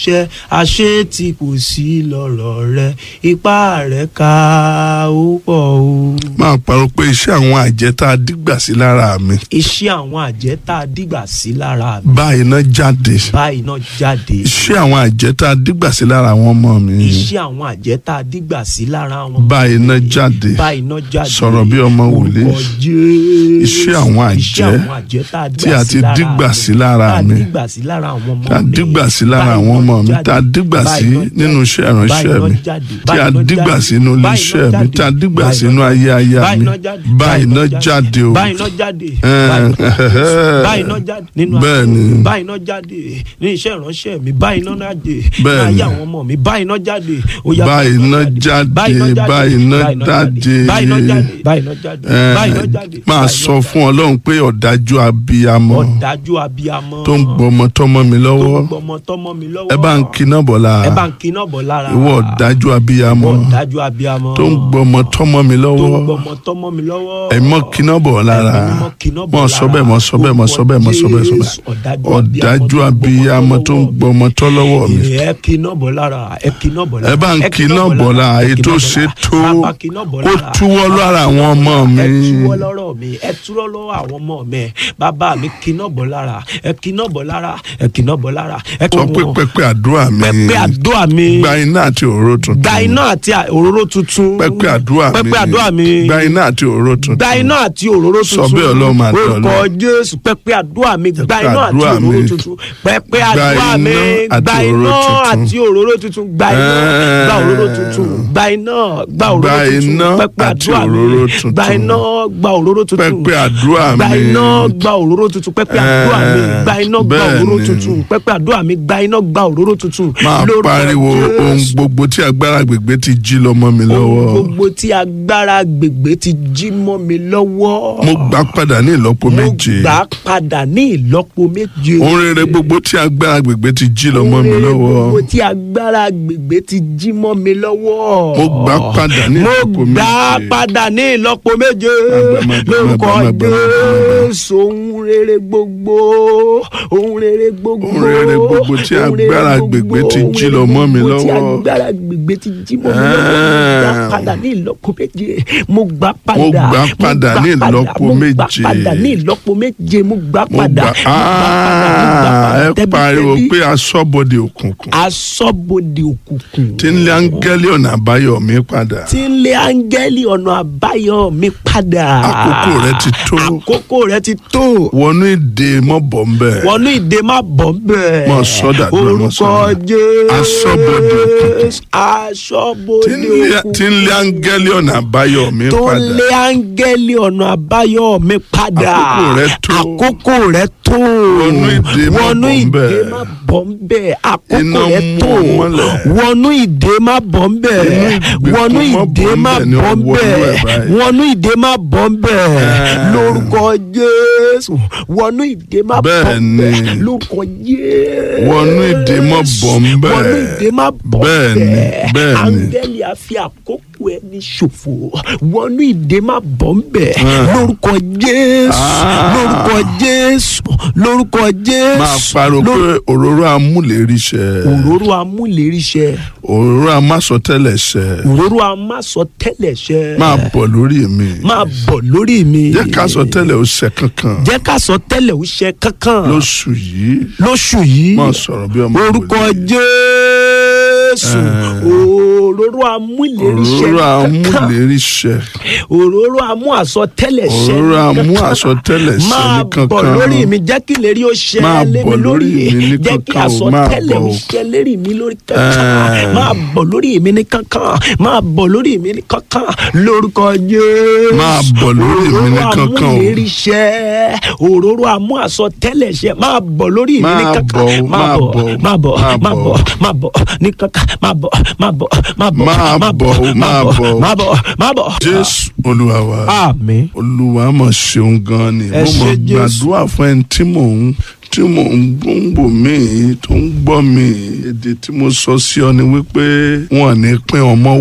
ṣe àṣé tí kò sí lọ́rọ̀ rẹ ipá rẹ ká ó pọ̀ o. máa parọ́ pé iṣẹ́ àwọn àjẹ́ tá a dígbà sí lára mi iṣẹ́ àwọn àjẹ́ tá a dìgbà sí lára mi báyìí náà jáde báyìí náà jáde. iṣẹ́ àwọn àjẹ́ tá a dígbà sí lára àwọn ọmọ mi iṣẹ́ àwọn àjẹ́ tá a dìgbà sí lára wọn. báyìí náà jáde báyìí náà jáde. Sọ̀rọ̀ bí ọmọ wòlíì. Orúkọ Jésù. Iṣẹ́ àwọn àjẹ́ Iṣẹ́ àwọn àjẹ́ tá a tí a ti dígbà sí mi. lára tá a mi dígbà sí lára àwọn ọmọ mi. tá a dígbà sí lára àwọn ọmọ mi tá a dígbà sí nínú iṣẹ́ ìránṣẹ́ mi tí a dígbà sí inú ilé iṣẹ́ mi tí a dígbà sí inú ayé aya mi báyìí náà jáde o báyìí náà jáde Eh, báyìí náà jáde nínú bẹ́ẹ̀ ayé ni. mi báyìí náà jáde ní iṣẹ́ ìránṣẹ́ mi báyìí náà jáde ní Bẹ́ẹ̀ ayé ni. àwọn ọmọ mi báyìí náà jáde ó yá Báyìí náà jáde, báyìí náà jáde. báyìí náà jáde báyìí náà jáde Eh, báyìí náà jáde máa báyìí sọ náà fún ọlọ́run pé ọ̀dájú abiyamọ ọ̀dájú abiyamọ tó ń gbọmọ tọmọ mi tó lọ́wọ́ ń gbọmọ tọmọ mi lọ́wọ́ ẹ bá ń kiná bọ̀ ẹ lára bá ń kiná bọ̀ lára ìwọ ọ̀dájú abiyamọ ọ̀dájú abiyamọ tó ń gbọmọ tọmọ mi tó ń lọ́wọ́ gbọmọ tọmọ mi lọ́wọ́ ẹ mọ kiná bọ̀ lára Ẹ̀mí mímọ́ kiná bọ̀ mọ sọ bẹ́ẹ̀ mọ sọ bẹ́ẹ̀ mọ sọ bẹ́ẹ̀ mọ sọ bẹ́ẹ̀ sọ Jésù, bẹ́ẹ̀ ọ̀dájú ọ̀dájú abiyamọ tó ń gbọmọ tọ́ lọ́wọ́ mi ẹ kiná bọ̀ lára ẹ kiná bọ̀ lára ẹ bá ń ẹ kiná bọ̀ lára ẹ èyí kiná tó bọ̀ ṣe lára. tó Bàbá kiná bọ̀ kó lára. túwọ́ lára àwọn ọmọ mi ẹ túwọ́ lọ́rọ̀ mi ẹ túwọ́ lọ́wọ́ àwọn ọmọ mi bàbá mi kiná bọ̀ lára ẹ kiná bọ̀ lára ẹ kiná bọ̀ lára ẹ sọ pé pẹpẹ àdúrà mi pẹpẹ àdúrà mi gba iná àti òróró tuntun gba iná àti òróró tuntun pẹpẹ àdúrà mi pẹpẹ àdúrà mi gba iná àti òróró tuntun gba iná àti òróró tuntun Sọ bẹ́ẹ̀ Ọlọ́run máa dán orúkọ jésù pẹpẹ àdúrà mi gba Pẹpẹ iná àti àdúrà mi. òróró tuntun pẹpẹ Gba àdúrà mi iná àti gba òróró iná tuntun. àti òróró tuntun gba iná Eh. gba òróró tuntun gba iná gba òróró Gba tuntun iná pẹpẹ àti àdúrà mi òróró tuntun. gba iná gba òróró tuntun pẹpẹ àdúrà gba mi iná gba òróró tuntun pẹpẹ àdúrà mi Eh. gba iná gba Bẹ́ẹ̀ òróró ni. tuntun pẹpẹ àdúrà mi gba iná gba òróró tuntun máa Lórúkọ pariwo ohun Jésù gbogbo tí agbára gbègbè ti jí lọ́mọ mi ohun lọ́wọ́ gbogbo tí agbára gbègbè ti jí mọ́ mi lọ́wọ́. mo gbà padà ní ìlọ́po méje mo gbà á padà ní ìlọ́po méje. ohun rere gbogbo tí agbára gbègbè ti jí lọ́mọ mi Ohun rere lọ́wọ́ gbogbo tí agbára gbègbè ti jí mọ́ mi lọ́wọ́. mo gbà padà ní mo ìlọ́po gbà á méje padà ní ìlọ́po méje. Má gbà, má gbà, lórúkọ má gbà, má gbà, má gbà. Jésù ohun rere gbogbo ohun rere gbogbo Ohun rere gbogbo tí ohun rere agbára gbogbo, gbègbè ti ohun jí rere lọ mọ́ mi gbogbo tí lọ́wọ́. agbára gbègbè ti jí mọ́ mi lọ́wọ́ mo gbà á Ah. padà ní ìlọ́po méje mo gbà á padà Mo gbà á padà mo ní gbà á ìlọ́po mo gbà á méje. padà ní ìlọ́po méje mo gbà á mo padà gbà mo gbà á padà, mo gbà á áá padà ẹ tẹ́bítẹ́bí. pariwo pé aṣọ́bodè òkùnkùn asọ́bodè òkùnkùn tí ń lé áńgẹ́lì ọ̀nà àbáyọ mi padà tí ń lé áńgẹ́lì ọ̀nà àbáyọ mi padà. Àkókò rẹ ti tó. àkókò rẹ ti tó. wọnú ìdè mọ́ bọ̀ ń bẹ̀ wọnú ìdè má bọ̀ bẹ́ẹ̀. Mọ sọ́dà dúró, mọ orúkọ sọ́dà. jésù. Aṣọ́bodè òkùnkùn. aṣọ́bodè tí ń lé- òkùnkùn. tí ń lé áńgẹ́lì ọ̀nà àbáyọ mi tó ń padà lé áńgẹ́lì ọ̀nà àbáyọ mi padà. Àkókò rẹ tó. àkókò rẹ tó. Wọnú ìdè má wọnú bọ̀ ń ìdè bẹ̀. má bọ̀ ń bẹ̀. àkókò Iná rẹ mú tó. ọ mọ́lẹ̀. wọnú ìdè má bọ̀ ń bẹ̀. Inú ìgbèkùn wọnú má ìdè bọ̀ ń má bẹ̀ ni bọ̀ ń ọwọ́ inú ẹ̀ bẹ̀. báyìí. wọnú ìdè má bọ̀ ń bẹ̀. lórúkọ jésù wọnú ìdè má bọ̀ Bẹ́ẹ̀ ń bẹ̀. ni. lórúkọ jésù Wọnú ìdè má bọ̀ ń bẹ̀. wọnú ìdè má bọ̀ ń Bẹ́ẹ̀ ni, bẹ̀. bẹ́ẹ̀ ni. áńgẹ́lì á fi àkókò ẹni ṣòfò wọnú ìdè má bọ̀ ń bẹ̀. lórúkọ jésù Ah. lórúkọ jésù lórúkọ jésù máa pariwo pé òróró amúléríṣẹ́ òróró amúléríṣẹ́ òróró amásọtẹ́lẹ̀ṣẹ́ òróró amásọtẹ́lẹ̀ṣẹ́ máa bọ̀ lórí mi máa bọ̀ lórí mi jẹ́ ká sọ tẹ́lẹ̀ ó ṣẹ kankan jẹ́ ká sọ tẹ́lẹ̀ ó ṣe kankan lóṣù yìí lóṣù yìí máa sọ̀rọ̀ bí ọmọ orúkọ wòlíì. jésù òróró amúléríṣẹ́ òróró kankan amúléríṣẹ́ òróró amú àsọtẹ́lẹ̀ṣẹ́ òróró amú kankan. àsọtẹ́lẹ̀ṣẹ́ máa ní kankan bọ̀ lórí mi jẹ́ kí lérí ó ṣẹ Máa lé bọ̀ mi lórí lórí mi ní jẹ́ kí kankan o, máa àsọtẹ́lẹ̀ bọ̀ ó o. ṣẹ lérí mi lórí kankan Eh. máa bọ̀ lórí mi ní kankan máa bọ̀ lórí mi ní kankan lórúkọ jésù Máa bọ̀ lórí mi ní kankan o. òróró amúléríṣẹ́ òróró amú àsọtẹ́lẹ̀ṣẹ́ máa bọ̀ lórí mi ní Máa kankan bọ̀ o, máa máa bọ̀ bọ̀ o, máa bọ̀ máa máa bọ̀ bọ̀ o. máa bọ̀ ní kankan máa bọ̀ máa bọ̀ máa bọ̀ Máa bọ̀ o, máa bọ̀ o. máa bọ̀ máa bọ̀. jésù olúwa wa àmín. olúwa mọ̀ ṣeun gan ni Ẹ mo mọ̀ ṣé Jésù. gbàdúrà fún ẹni tí mò ń tí mò ń gbòǹgbò mí tó ń gbọ́ mi èdè tí mo sọ sí ọ ni wípé wọn ò ní pín ọmọ